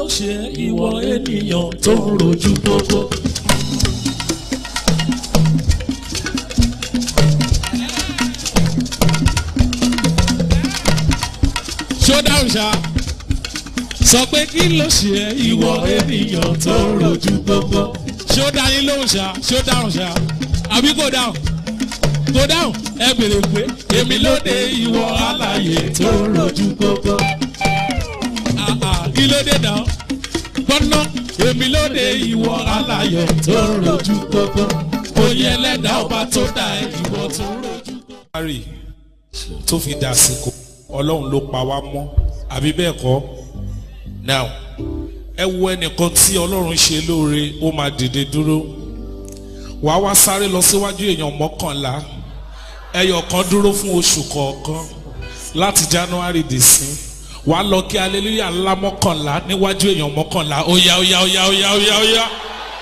ló ṣe ìwọ ènìyàn tó ń rojú gbogbo. ṣó dáhùn ṣá sọ pé kí ló ṣe ìwọ ènìyàn tó ń rojú gbogbo. ṣó dá yín lóhùn ṣá ṣó dáhùn ṣá àbí kò dáhùn kò dáhùn ẹ bèrè pé èmi ló dé ìwọ alààyè tó ń rojú gbogbo. Ah, ah, kí ló dé náà gbọ́nà èmi ló dé ìwọ alààyè tó ń rojú gbogbo. oyè ẹlẹ́dàá ọba tó dá ẹ ìwọ tó ń rojú gbogbo. Mary tó fi dàsìkò ọlọ́run ló pa wá mọ́ àbí bẹ́ẹ̀ kọ́ now ẹ wo ẹnìkan tí ọlọ́run ṣe lóore ó máa dìde dúró wàá wá sáré lọ síwájú èèyàn mọ́kànlá ẹyọ kan dúró fún oṣù kọ̀ọ̀kan láti January dé sí wàá lọ kí hallelujah ńlá mọ́kànlá níwájú èèyàn mọ́kànlá ó yá ó yá ó yá ó yá ó yá ó yá.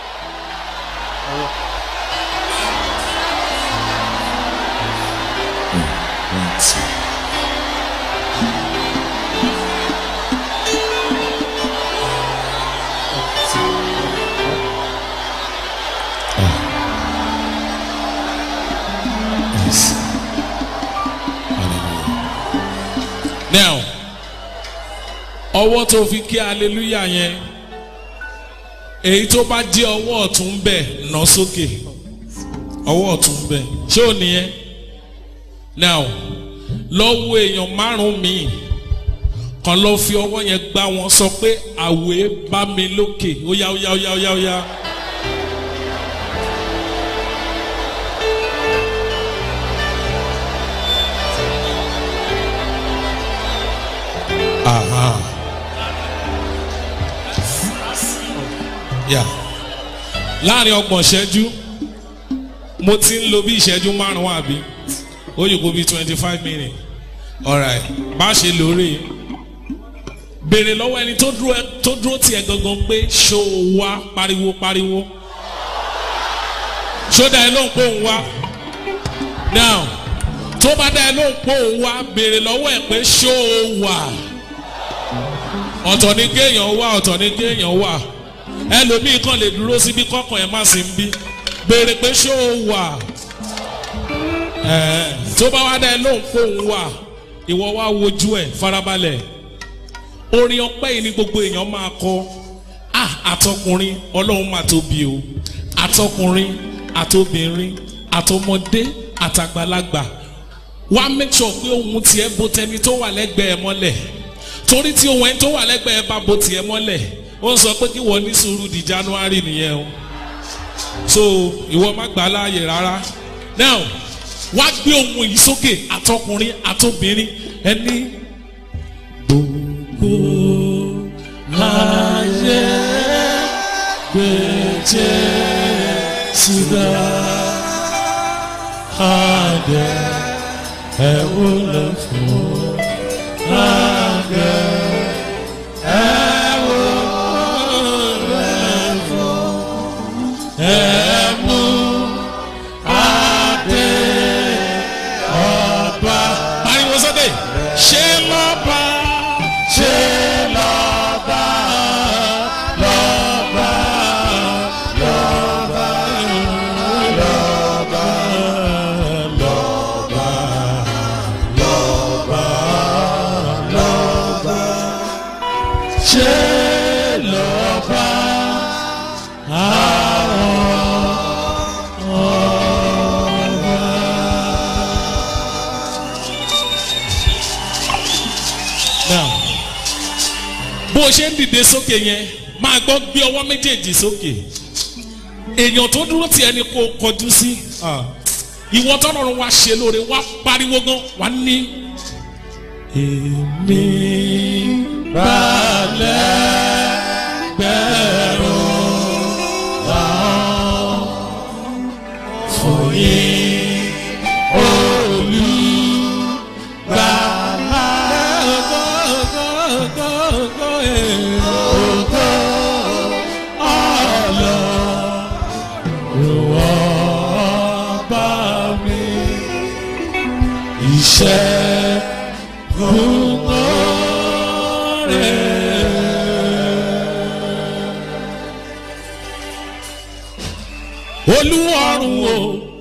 now ọwọ́ tó fi kí hallelujah yẹn èyí tó bá jẹ́ ọwọ́ ọ̀tún bẹ̀ nà sókè ọwọ́ ọ̀tún bẹ̀ ṣé ò nìyẹn now lọ́wọ́ èèyàn márùn-ún míì kan lọ fi ọwọ́ yẹn gbá wọn sọ pé àwẹ̀ bá mi lókè ó yá ó yá ó yá ó yá ó yá. Aha. Yeah. láàrin ọgbọ̀n ìṣẹ́jú mo ti ń lo bí ìṣẹ́jú márùn-ún àbí ó yìí kó bí twenty five minutes alright bá a ṣe lóore béèrè lọ́wọ́ ẹni tó dúró tó dúró tiẹ̀ gangan pé ṣó o wá pariwo pariwo ṣó dá ẹ lóhùn pé òun wá now tó bá dá ẹ lóhùn pé òun wá béèrè lọ́wọ́ ẹ pé ṣó o wà ọ̀tọ̀ ni kéèyàn wà ọ̀tọ̀ ni kéèyàn wà ẹlòmíì kan lè dúró síbi kọ́kàn ẹ̀ má sì ń bí béèrè pé ṣó o wà ẹ̀ tó bá wá dá ẹ lóhùn pé òun wà ìwọ wá wojú ẹ̀ farabalẹ̀ orin ọpẹ́ yìí ni gbogbo èèyàn máa kọ ah àtọkùnrin ọlọ́run máa tóbi o àtọkùnrin àtobìnrin àtọmọdé àtàgbàlagbà wá make sure pé ohun tiẹ̀ bo tẹni tó wà lẹ́gbẹ̀ẹ́ mọ́lẹ̀ torí tí ohun ẹni tó wà lẹ́gbẹ̀ẹ́ bá bo tiẹ̀ mọ́lẹ̀ ó ń sọ pé kí wọ́n ní sùúrù di January nìyẹn o so ìwọ má gbà á láàyè rárá now wá gbé ohun yìí sókè àtọkùnrin àtobìnrin ẹni gbogbo ayé gbèjè sídà àdẹ ẹwọlẹ fún àdẹ ẹwọlẹ fún ẹmú àdẹ ọba. pariwo sókè ṣé lọ́ba ṣé lọ́ba lọ́ba lọ́ba lọ́ba lọ́ba lọ́ba lọ́ba ṣé lọ́ba now bó o ṣe ń dìde sókè yẹn máa gbọ́ gbé ọwọ́ méjèèjì sókè èèyàn tó dúró tiẹ̀ ni kò kọjú sí ìwọ tọ́lọ́run wá ṣe lóore wá pariwo gan wá ní. èmi balẹ̀ gbẹ̀rù làwọn fún yín olùgbàlà gógógógó ògo ọlọ́run ọba mi iṣẹ́ gbogbo rẹ̀ olúwarùn o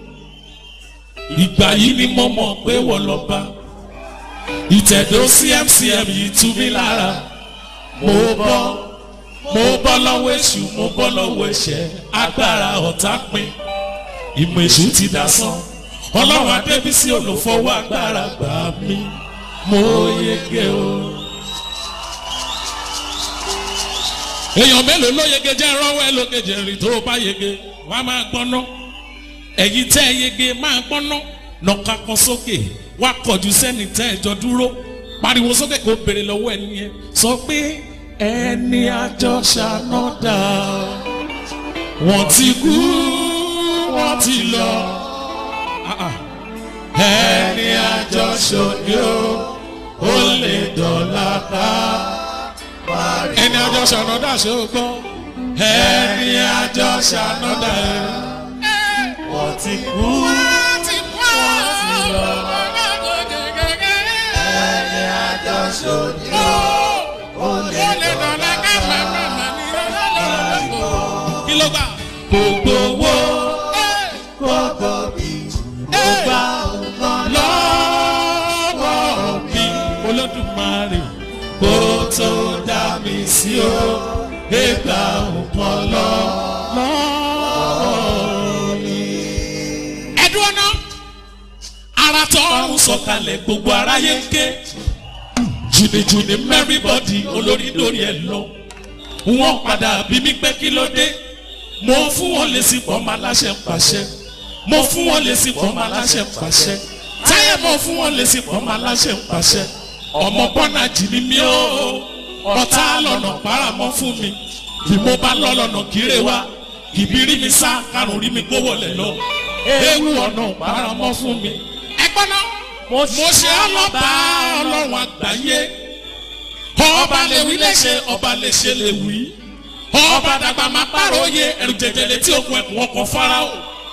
ìgbà yìí ni mo mọ̀ pé wọ́n lọ bá ìtẹ̀dó cmcm yìí tú mi lára mo bọ́ mo bọ́ lọ́wọ́ èṣù mo bọ́ lọ́wọ́ ẹ̀ṣẹ̀ agbára ọ̀tá pin ìmọ̀ èṣù ti dá sán ọlọ́run adébísí olùfọwọ́ agbára gbà mí mo yege o. èèyàn mélòó ló yege jẹ́ rọ́wọ́ ẹ lókè jẹ̀rì tó bá yege wọ́n á máa gbọ́ná ẹ̀yin tẹ́ ẹ yege máa gbọ́ná nọ̀ka kan sókè wá kọjú sẹ́ni tẹ́ ẹ jọ dúró pariwo sókè kó béèrè lọ́wọ́ ẹni yẹn sọ pé ẹni àjọ ṣànádà wọ́n ti kú wọ́n ti lọ ẹni àjọ ṣòdì o ó lè dọ̀la ká ẹni àjọ ṣànádà ṣe ó gbọ́ ẹni àjọ ṣànádà wọ́n ti kú wọ́n ti lọ ẹni àjọ ṣòdì ó lè dọ̀la ká kí ló gbà gbogbo owó gbogbo bí ó bá nǹkan lọ. lọ́wọ́ mi olódùmarè kó tó dá mi sí o ẹgbà nǹkan lọ lọ́wọ́ mi. ẹ̀dùn ọ̀nà ara tó ń sọ̀kalẹ̀ gbogbo aráyé ń ké jùnìjùnì mẹ́rìnbọ́dì olórí lórí ẹ̀ lọ wọ́n padà bí mi pé kí ló dé mo fún wọn lè sí pọ̀ máa láṣẹ pàṣẹ mo fún wọn lè sí pọ̀ máa láṣẹ pàṣẹ táyà mo fún wọn lè sí pọ̀ máa láṣẹ pàṣẹ ọmọ bọ́nà jì ní mi ó ọ̀tá lọ́nà paramọ́ fún mi bí mo bá lọ lọ́nà kéré wa kìbírí mi sá karùn rí mi gbówó lẹ̀ lọ ewu ọ̀nà paramọ́ fún mi ẹgbọ́n náà mo ṣe ọlọ́ba ọlọ́run àgbáyé ọba lè wí léṣe ọba lè ṣe lè wí ọba dàgbà máa pàròyé ẹrù jẹjẹrẹ tí òkun ẹkùn ọkọ farao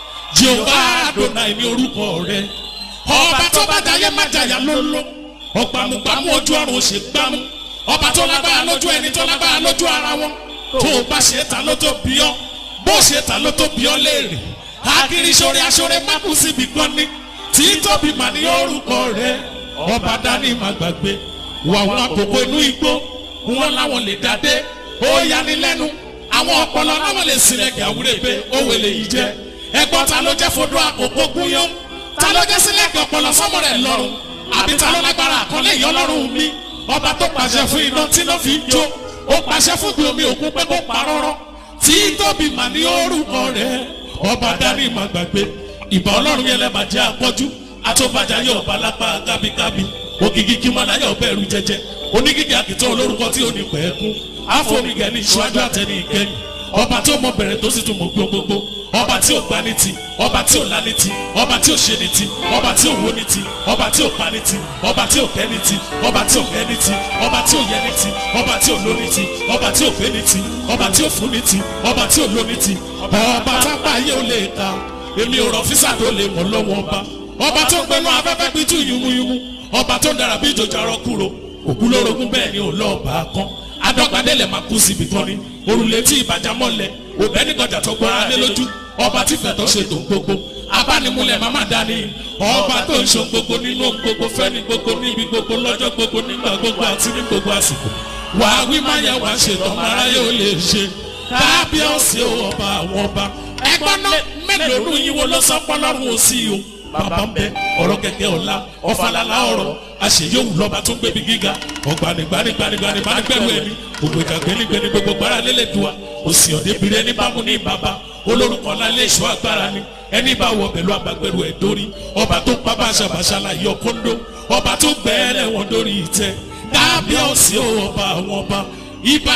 jehova adonai ní orúkọ rẹ ọba tó bá jayé má jayà lóló ọgbàmùgbàmù ojú ọrùn ṣe gbámú ọba tó lágbára lójú ẹni tó lágbára lójú ara wọn tó o bá ṣe ta ló tó bí ọ bó ṣe ta ló tó bí ọ léèrè akiri sórí aṣọrẹ mákù síbi kan ní tí tóbi mà ní orúkọ rẹ ọba dání má gbàgbé wà wọn àkókò inú igbó wọn láwọn lè dádé ó yani lẹ́nu àwọn ọpọlọ láwọn lè sílẹ̀kẹ̀ àwúrẹ́gbẹ́ òwe lè yí jẹ́ ẹgbọ́n ta ló jẹ́ fodó àkókò gúnyán ta ló jẹ́ sílẹ̀kẹ̀ ọpọlọ sọ́mọ rẹ̀ lọ́rùn àbí ta ló lágbára àkọlé ìyọlọ́run mi ọba tó pàṣẹ fún iná tí iná fi ń jó ó pàṣẹ fún gbé omi òkun pé kó parọ́rọ́ tí tóbi mà ní orúkọ rẹ̀ ọba dání mà gbàgbé ìbà ọlọ́run yẹn lẹ́ẹ̀ máa jẹ́ àpọ́jú àtọ́bàjá yóò bá lápá kábíkábí ògìgì kí máa láyọ̀ bẹ̀rù jẹjẹ onígìgì àkìtàn olórúkọ tí ò ní pẹ́ kú àfọ̀mìgẹ̀ ní ìṣúwájú àtẹni ìkẹyìn ọba tí ó mọ bẹ̀rẹ̀ tó sì tún mọ gbogbogbò ọba tí ò gbá ní ti ọba tí ò lá ní ti ọba tí ò ṣe ní ti ọba tí ò wó ní ti ọba tí ò pa ní ti ọba tí ò kẹ́ ní ti ọba tí ò kẹ́ ní ti ọba tí ò yẹ ní ti ọba tí ò ló ní ti ọba tí ò pé ní ti ọba tí ò fún ní ti ọba tí ò ló ní ti ọba tápá ayé ò lè ka èmi ò rọ físà tó lè mọ̀ lọ́wọ́ ọba ọba tó gbẹnu afẹ́fẹ́ pitú yumuyumu ọba tó dára bí ìjòjà rọ kúrò òkú lórogún bẹ́ẹ̀ ni ò lọ́ọ̀bà kan adọ́gbadẹ́lẹ̀ máa kú síbi kan ni òrùlé tí ìbàjá mọ́lẹ̀ òbẹ́ nígbàjà tó gbọ́ra lé lójú ọba tí fẹ̀tọ́ ṣe tó gbogbo abánimúlẹ̀ máma dání ọba tó ń ṣe gbogbo nínú gbogbo fẹ́ni gbogbo níbi gbogbo lọ́jọ́ gbogbo nígbà gbogbo àti ní gbogbo àsìkò wàá wí má yẹ wàá ṣe tọ́ mara yóò lè ṣe kábíọ́sì ọba àwọn ọba ẹgbọ́n náà mélòó nù yín wo ló sọ pọ́lọ́run ò sí o bàbá ń bẹ ọ̀rọ̀ kẹ̀kẹ́ ọ̀la ọ̀fàlàlà ọ̀rọ̀ àṣeyọ̀wù lọ́ba tó ń gbẹ̀bí gíga ọ̀gbanigbanigbanigbani bá ń gbẹ̀rù ẹni gbogbo ìjà gbẹnigbẹni gbogbo gbára lélẹ̀ dùwà òsì ọ̀dẹ́bìrì ẹni bá mú ní bàbá olórúkọ lálẹ́ ìṣó agbára ni ẹni bá wọ pẹ̀lú agbágbẹ̀rù ẹ̀ dórí ọba tó pa bàṣàbàṣàlà yọ kóńdó ọba tó gbẹ́ẹ̀lẹ̀ wọn dórí ìtẹ́ kábíọ́sì ọba àwọn ọba ìbá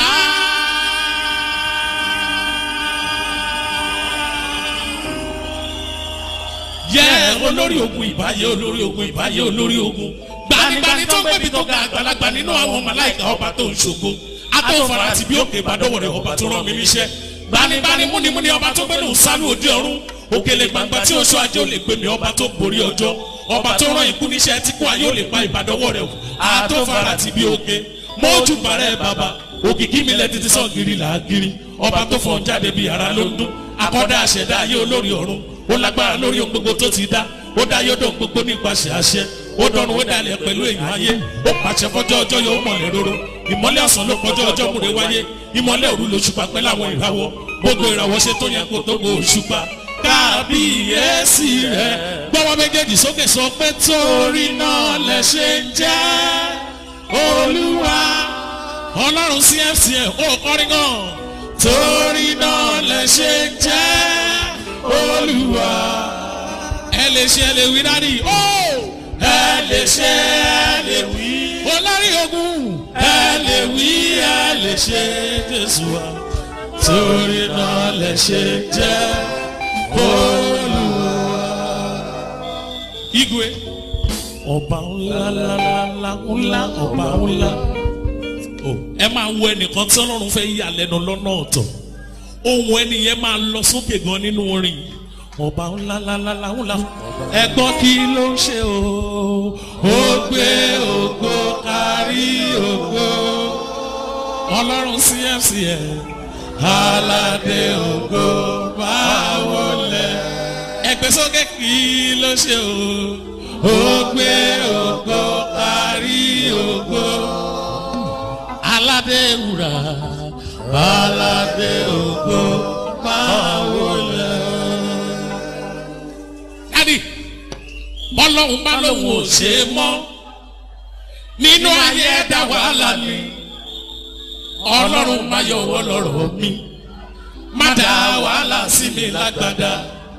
yẹ olórí ogun ìbáyé olórí ogun ìbáyé olórí ogun gbanigbani tó ń gbẹbi tó ga àgbàlagbà nínú àwọn màláìka ọba tó ń ṣògo atọ́fara àti bí òkè ìbádọ́wọ̀ rẹ̀ ọba tó rán mi níṣẹ́ gbanigbani múnimúni ọba tó gbẹ́nu sálú òde ọ̀run òkèlè gbangba tí oṣù ajé ò lè gbé mi ọba tó borí ọjọ́ ọba tó rán ikú níṣẹ́ tí kò ayé ò lè pa ìbádọ́wọ̀ rẹ̀ atọ́fara àti bí òkè mójú bàrẹ́ bàbá òkìkí mi lẹ́ títí sọ́ọ̀gìrì làágìrì ọba tó fọ́n jáde bí ara ló ń dún akọ́dá àṣẹdá ayé olórí ọ̀run ó lágbára lórí ohun gbogbo tó ti dá ó dá yóò dán gbogbo nípasẹ̀ àṣẹ ó dọ̀run ó dalẹ̀ pẹ̀lú èèyàn ayé ó pàṣẹ fọjọ́ ọjọ́ yóò mọ̀lẹ́ róró ìmọ́lẹ̀ ọ̀sán ló kọjọ́ ọjọ́ múre wáyé ìmọ́lẹ̀ òru ló ṣùpá pẹ́ láwọn ìràwọ̀ gbogbo ìràwọ̀ ṣe tó yẹ kó tó gbó òṣùpá kábíyèsí rẹ̀ gbọ́wọ́ méjèèjì sókè sọ pé torí náà lẹ ṣe ń jẹ́ olúwa ọlọ́run cfcn ó kọrin gan torí náà lẹ ṣe ń jẹ́ olúwa ẹ lè ṣe ẹ lè wí dádì ó ẹ lè ṣe ẹ lè wí olórí ogun ẹ lè wí ẹ lè ṣe jésù wa torí náà lẹ ṣe ń jẹ́ olúwa. igwe ọba ńlá ńlá ńlá ńlá ọba ńlá ẹ máa wo ẹnìkan tí ọlọ́run fẹ́ yà lẹ́nu lọ́nà ọ̀tọ̀ ohun ẹni yẹn máa lọ sókè gan nínú orin ọba ńlá ńlá ńlá ńlá ẹ gbọ́ kí ló ń ṣe o ó gbé ògo kárí ògo ọlọ́run cfcn aládé ògo máa wọlé ẹgbẹ́ sókè kí ló ṣe o ó gbé ògo kárí ògo aládé wúrà aládé ògo máa wọlé. dádì bọ́lọ́hún bá lóun ò ṣe é mọ́ nínú ayé ẹ̀dá wàhálà ni ọlọ́run máa yọwọ́ lọ́rọ̀ mi má dá wàhálà sí mi lágbádá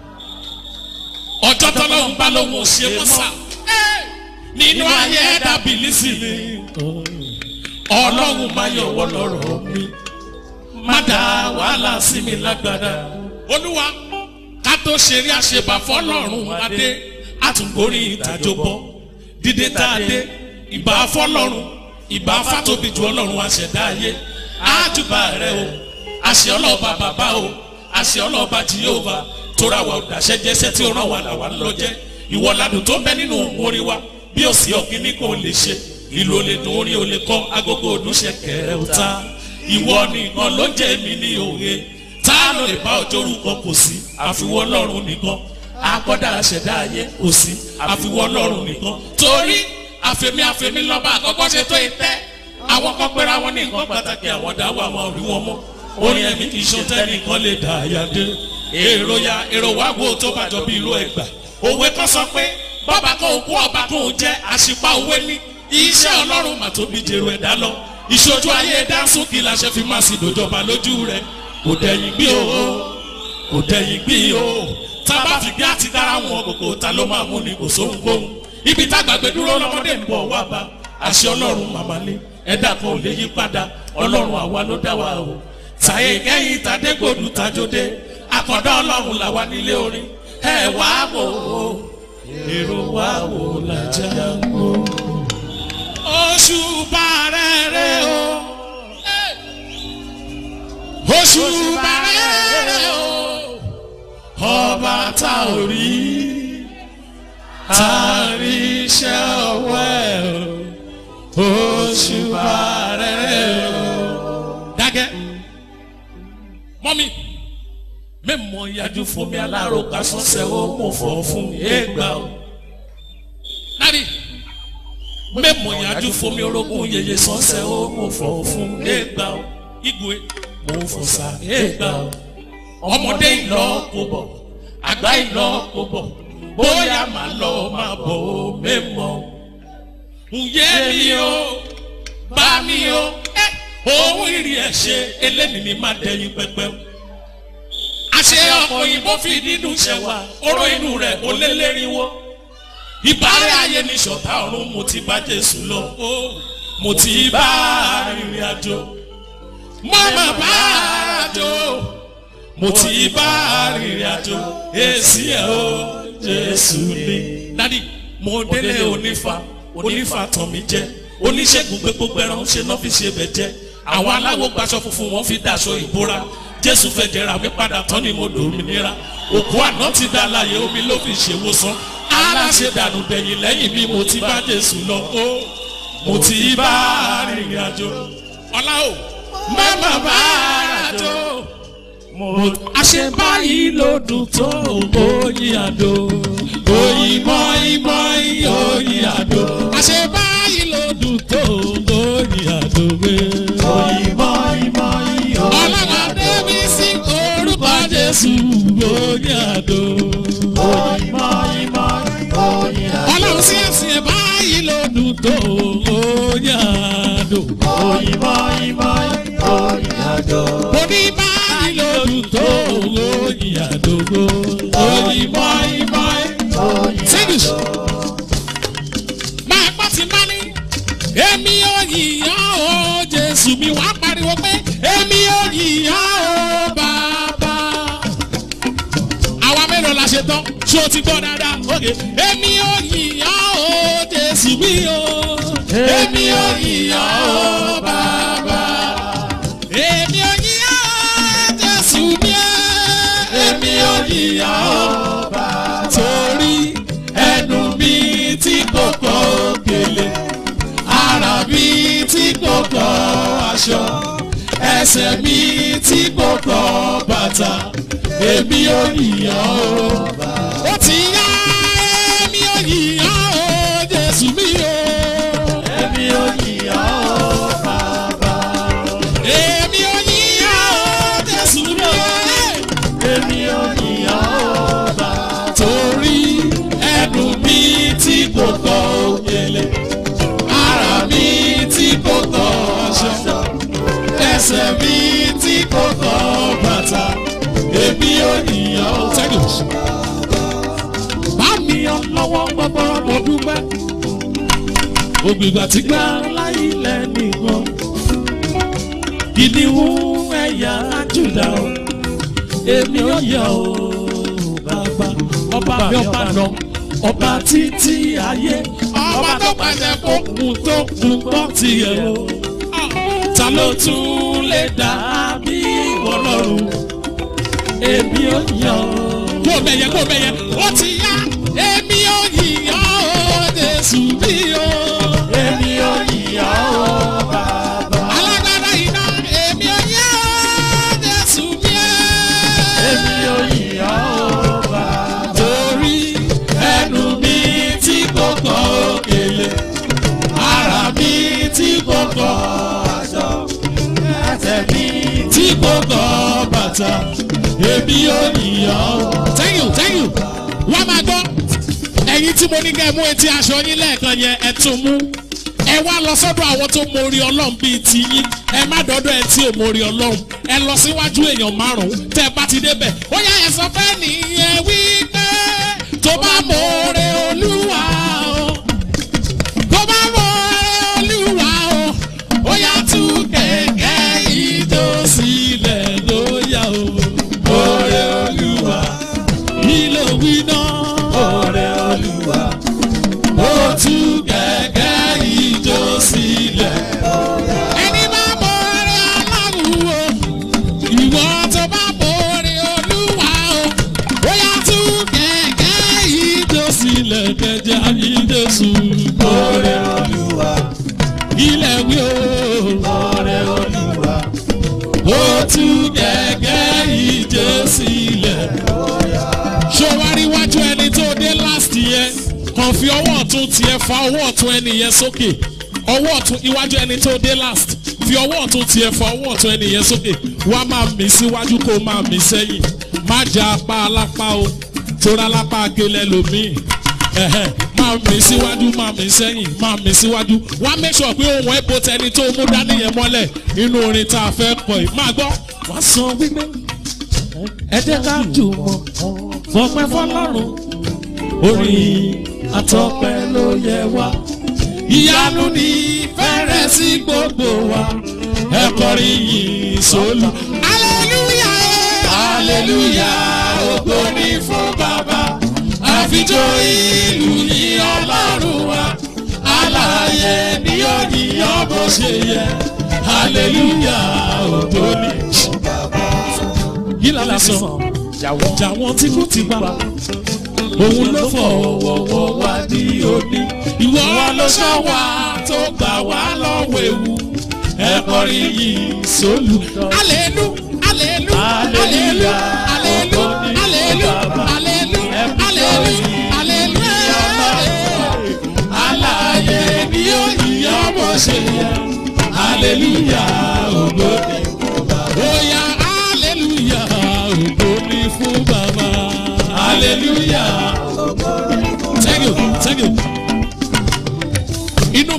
ọjọ́ tọ́lọ́run bá lóun ò ṣe é mọ́ sá nínú ayé ẹ̀dá bìlísì ni ọlọ́run máa yọ̀wọ́ lọ́rọ̀ mi má dá wàhálà sí mi lágbára. olúwa ká tó ṣeré àṣebà fọlọ́run adé àtúngorí ìtàjọ bọ́ dídé tá a dé ìbá fọlọ́run ìbá fàtóbi ju ọlọ́run àṣẹdá ayé àjùbà rẹ o àṣẹ ọlọ́ọ̀bà bàbá o àṣẹ ọlọ́ọ̀bà jìyóòbá tóra wa ọ̀dàṣẹ́ jẹ́sẹ́ tí ó ràn wá làwa ń lọ jẹ́ ìwọ ladùn tó ń bẹ nínú orí wa bí ó sì ọ̀gbìn ní kò lè ṣe ìlú olè dùn orí olè kọ́ agogo òdúnṣe kẹrẹ ọ̀tá ìwọ nìkan ló jẹ́ mi ní òye tá a lè bá ọjọ́ orúkọ kò sí àfiwọ́ lọ́rùn nìkan akọ́dà àṣẹdá ayé kò sí àfiwọ́ lọ́rùn nìkan torí àfẹ̀mí àfẹ̀mí lọ́ba àkọ́kọ́ ṣe tó ìtẹ́ àwọn kan pera wọn ní nǹkan pàtàkì àwọn dáwọ́ àwọn òrí wọn mọ́ orin ẹ̀mí kì í ṣe tẹ́nìkan lè dà àyà dé èrò ya èrò wá wo tó bàjọ́ bí irú ẹgbà òwe kan sọ pé bọ́ba kan òkú ọba kan ò jẹ́ àṣìpá òwe ní iṣẹ́ ọlọ́run mà tóbi jèrò ẹ̀dá lọ ìṣojú ayé dáńsún kí la ṣe fi máa sì dòjọba lójú rẹ kò dẹ̀yìn gbí o kò dẹ̀yìn gbí o tábà fìgbé àti dára wọn kòkò ta ló máa mú ni kò sóhun kóhun ibi tágbàgbé dúró lọ́mọdé ń bọ̀ wá bá àṣẹ ọlọ́run màmá ní ẹ̀dá kan ò lè yí padà ọlọ́run àwa ló dá wa o tàyè kẹ́yìn tàdégbòdù tàjọdé àkọ́dá ọlọ́run làwa nílé orin ẹ wá wò ó èrò wá wò làjà ń gbó oṣù bàrẹ̀rẹ̀ o. oṣù bàrẹ̀rẹ̀ o. ọba tá ò rí tá a rí iṣẹ́ ọwọ́ ẹ̀ o. oṣù bàrẹ̀rẹ̀ o. dákẹ́ mọ́mí mẹ́mọ̀ yájú fún mi alárò ká sọ́sẹ̀ ó mọ̀ fọ́ fún ẹgbà o. Daddy mẹ́mọ̀ yájú fún mi orogún yeye sọ́sẹ̀ ó mọ̀ fọ́ fún ẹgbà o. Igwe mo fọ́ sa ẹgbà o. Ọmọdé ìlọ kò bọ̀, àgbà ìlọ kò bọ̀, bóyá màá lọ máa bọ̀ ó mẹ́mọ̀. Ǹyẹ́ mi o, bá mi o, òun ìrì ẹ̀ ṣe eléyìí ni má dẹ̀yìn pẹ́pẹ́ o àṣẹ ọkọ̀ òyìnbó fi nínú ṣẹ̀wá oró inú rẹ̀ ó lé léríwó. ìbárẹ̀ ayé ní ṣọ̀tá ọ̀run mo ti bá jésù lọ ó mo ti bá arìnrìn àjò. mo mà bá àjò mo ti bá arìnrìn àjò èsì ẹ̀ ó jésù ní. dádì mo délé onífà onífà tàn mí jẹ oníṣègùn gbé gbogbo ẹran ṣe náà fi ṣe bẹ̀ jẹ́ àwọn aláwo gbaṣọ funfun wọn fi daṣọ ìbora jésù fẹ́ jẹra mi padà tán ni mo dòmìnira òkú àná ti dá láàyè omi ló fi ṣèwòsàn aláṣẹ dànù dẹ̀yìn lẹ́yìn bí mo ti bá jésù lọ ó mo ti bá arìnrìn àjò ọlá o má má bá àjò àṣẹ báyìí ló dùn tó oyin àdó oyin mọ́in mọ́in oyin àdó àṣẹ báyìí ló dùn tó oyin àdó gbé. ọlọ́run adébí sí orúkọ jésù oyin àdó. ọlọ́run sí ẹ̀sìn ẹ̀ báyìí ló dùn tó oyin àdó. mo ní báyìí ló dùn tó oyin àdó gbó. oyin mọ́in mọ́in. English. Máa gbọ́ ti máa ní. Èmi ò yìyàn o, Jésù mi wá pariwo pé èmi ò yìyàn o, bàbá. Àwa mélòó la ṣe tán? Ṣé o ti gbọ́ dáadáa? Ok. Èmi ò yìyàn o, Jésù mi o. Èmi ò yìyàn o, bàbá. Èmi ò yìyàn o, Jésù mi o. Èmi ò yìyàn o, bàbá. Torí ẹnu mi tí kò kọ́ òkèlè ara mi tí kò kọ́ aṣọ ẹsẹ̀ mi tí kò kọ́ bàtà èmi ò yìyàn o. ó ti yá èmi ò yìyàn o jésù mi o. èmi ò yìyàn o èmi ò yìyàn o jésù mi o. torí ẹnu mi tí kò kọ́ òkèlè ara mi tí kò kọ́ aṣọ ẹsẹ̀ mi tí kò kọ́ bàtà èmi ò níyàn ó tẹ́lẹ̀. bá mi yan lọ́wọ́ gbọ́gbọ́ mo dúpẹ́ ògbìgbà tí gbà láyé lẹ́nìkan ìdíwọ́ ẹ̀yà Júdà o èmi ò yọ o bàbá ọba mi ọba nọ ọba títí ayé ọba tó pàṣẹ kó kún tó kún gbọ́ tiẹ̀ o ta ló tún lè dà bí ọlọ́run èmi ò yọ. kó bẹ̀yẹ kó bẹ̀yẹ ó ti yá èmi ò yíyan o Jésù bí o. èmi ò yíyan o bàbá. alágbádá iná èmi ò yíyan o Jésù bí o. èmi ò yíyan o bàbá. torí ẹnu mi tí kò kọ́ òkèlè ara mi tí kò kọ́ aṣọ ẹsẹ̀ mi tí kò kọ́ bàtà èmi ò yíyan o. thank you thank you wọ́n máa gbọ́ ẹ̀yin tí mo ní kẹ́ ẹ mú etí aṣọ yín lẹ́ẹ̀kan yẹn ẹ tún mú ẹ wá lọ sọ́dọ̀ àwọn tó mórí ọlọ́run bíi tiyín ẹ má dọ́dọ̀ ẹ tí ò mórí ọlọ́run ẹ lọ síwájú èèyàn márùn-ún tẹ́ ẹ bá ti débẹ̀ ó yá ẹ sọ fẹ́ nìyẹn wípé tó bá mórí olúwa o tó bá mórí olúwa o ó yá tú kẹ̀kẹ́ ìjó sílẹ̀ lóyà o mórí olúwa ilé òwì náà mórí olúwa ó tú kẹ̀kẹ́ ìjó sílẹ̀. ẹni bá mórí ọlọ́run o ìwọ tó bá mórí olúwa o ó yá tú kẹ̀kẹ́ ìjó sílẹ̀ kẹjá ìjó sùn. mórí olúwa ilẹ̀ wí o. mórí olúwa ó tú kẹ̀kẹ́ ìjó sílẹ̀. ṣé o wá rí iwájú ẹni tó dé last year kàn fi ọwọ́ ọ̀tún tiẹ̀ fa ọwọ́ ọ̀tún ẹni yẹn sókè ọwọ́ ọ̀tún iwájú ẹni tó dé last fi ọwọ́ ọ̀tún tiẹ̀ fa ọwọ́ ọ̀tún ẹni yẹn sókè wá máa mì síwájú kó máa mì sẹ́yìn má jà apá alápá o tóra lápá akélẹ̀ lòmíì ẹ̀hẹ̀ máa mì síwájú máa mì sẹ́yìn máa mì síwájú wá make sure pé ohun ẹ̀bùn tẹni tó mú dání yẹn mọ́lẹ̀ inú orin tá a fẹ́ kọ yìí máa gbọ́ wá sọ wípé ẹ jẹ́ ká jùmọ̀ fọpẹ́ fọlọ́run orin àtọpẹ́ ló yẹ wá ìyanu ní fẹ́rẹ̀ sí gbogbo wa ẹ kọrin yìí sólù. aleluya aleluya ògo ni fún bàbá àfijọ́ ìlú ní ọlọ́run wa alààyè ni ó yíyan bó ṣe yẹ aleluya ògo ni fún bàbá. kí la lè sọ jàwọn tí kò ti pa òun ló fọwọ́wọ́ wá ní òní. ìwọ ló sọ wá tó gbà wá lọ́wọ́ ewu. ẹ kọrin yìí sólù. alelu alelu alelu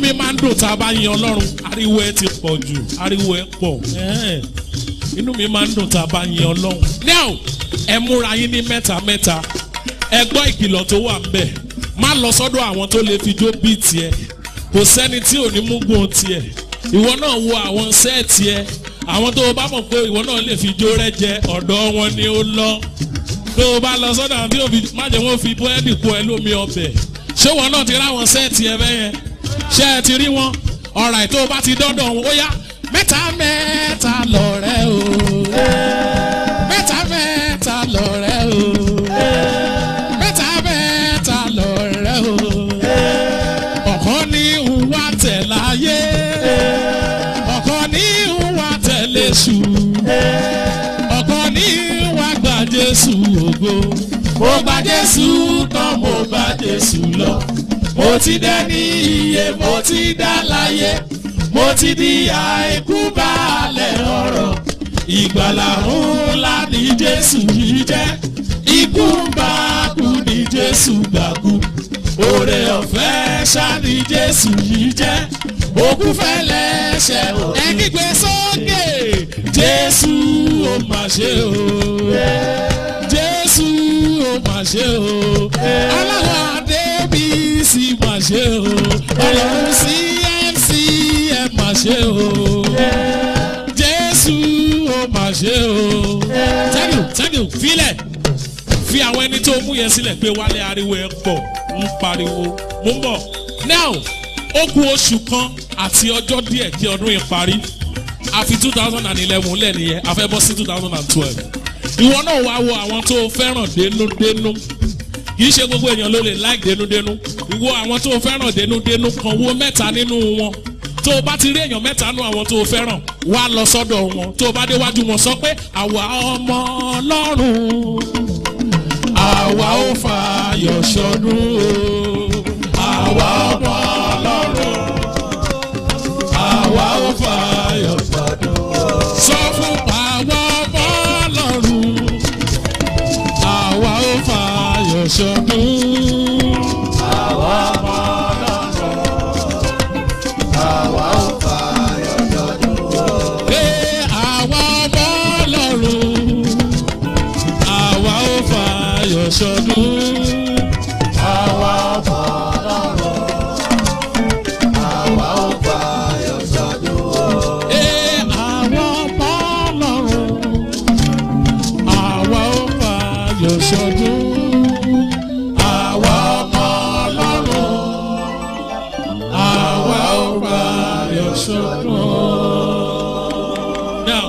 mi máa ń dùn tá a bá yin ọlọ́run ariwo ẹ ti pọ̀ jù ariwo ẹ pọ̀ ẹ̀hẹ́n. inú mi máa ń dùn tá a bá yin ọlọ́run. now ẹ múra yín ní mẹ́ta mẹ́ta ẹ gbọ́ ìkìlọ̀ tó wà ń bẹ̀ má lọ sọ́dọ̀ àwọn tó lè fi jó bíi tiẹ̀ kò sẹ́ni tí ò ní mú gbóhùn tiẹ̀ ìwọ náà wo àwọn sẹ́ẹ̀tì ẹ àwọn tó o bá mọ̀ pé ìwọ náà lè fi jó rẹ jẹ ọ̀dọ̀ wọn ni ó lọ tó o bá lọ sọ́dọ̀ àwọn tí o fi má jẹ́ wọ́n fi búrẹ́dì kó ẹ lómi ọbẹ̀ ṣé wọn náà ti ráwọn sẹ́ẹ̀tì ẹ bẹ́yẹn ṣé ẹ ti rí wọn ọ̀rà tó o bá ti dọ́dọ̀ wọn ó yá mẹ́ta mẹ́ta lọ̀rẹ́ o mẹ́ta mẹ́ta lọ̀rẹ́ o mẹ́ta mẹ́ta lọ̀rẹ́ o ọ̀kan ní ìhùwà tẹ̀ láyé ọ̀kan ní ìhùwà tẹ̀lé ṣù ọ̀kan ní ìhùwà gba Jésù ògo mo gba Jésù tán mo gba Jésù lọ mo ti dẹ́ni iye mo ti dá láyé mo ti di àìkú balẹ̀ ọ̀rọ̀ ìgbàlà ńlá ní Jésù yìí jẹ́ ikú ń bá kú ní Jésù gbàgbú oore ọ̀fẹ́ ṣá ní Jésù yìí jẹ́ òkú fẹ́lẹ́ ṣe o. ẹ kígbe sókè Jésù ó mà ṣe o Jésù ó mà ṣe o ọlọ́run adébísí mà ṣe o ọlọ́run CMC ẹ mà ṣe o Jésù ó mà ṣe o. thank you thank you filẹ̀ fi àwọn ẹni tó mú yẹn sílẹ̀ pé wálé ariwo ẹ̀ pọ̀ ń pariwo mo ń bọ̀ now ó kù oṣù kan àti ọjọ́ díẹ̀ kí ọdún yìí parí àfi two thousand and eleven lẹ́nìyẹn a fẹ́ bọ́ sí two thousand and twelve ìwọ náà wá wo àwọn tó fẹ́ràn dénúdénú kì í ṣe gbogbo èèyàn ló lè like dénúdénú ìwọ àwọn tó fẹ́ràn dénúdénú kan wo mẹ́ta nínú wọn tó o bá ti rí èèyàn mẹ́ta nínú àwọn tó o fẹ́ràn wá lọ sọ́dọ̀ wọn tó o bá déwájú wọn sọ pé àwa ọmọ ọlọ́run àwa ò fààyọ̀ ṣọdún o àwa ọmọ ọlọ́run àwa ò fààyọ̀ ṣọdún o. sọ fún àwa ọmọ ọlọ́run àwa ò fààyọ̀ ṣọdún. àwa ọmọ ọlọ́run àwa ò fààyọ̀ ṣọdún o. Pé àwa ọmọ ọlọ́run àwa ò fààyọ̀ ṣọdún. àwa ọmọ ọlọ́run àwa ò fààyọ̀ ṣọdún o. Pé àwa ọmọ ọlọ́run àwa ò fààyọ̀ ṣọdún. Àwa ọmọ ọlọ́run àwa ò fààyọ̀ ṣọdún. Now,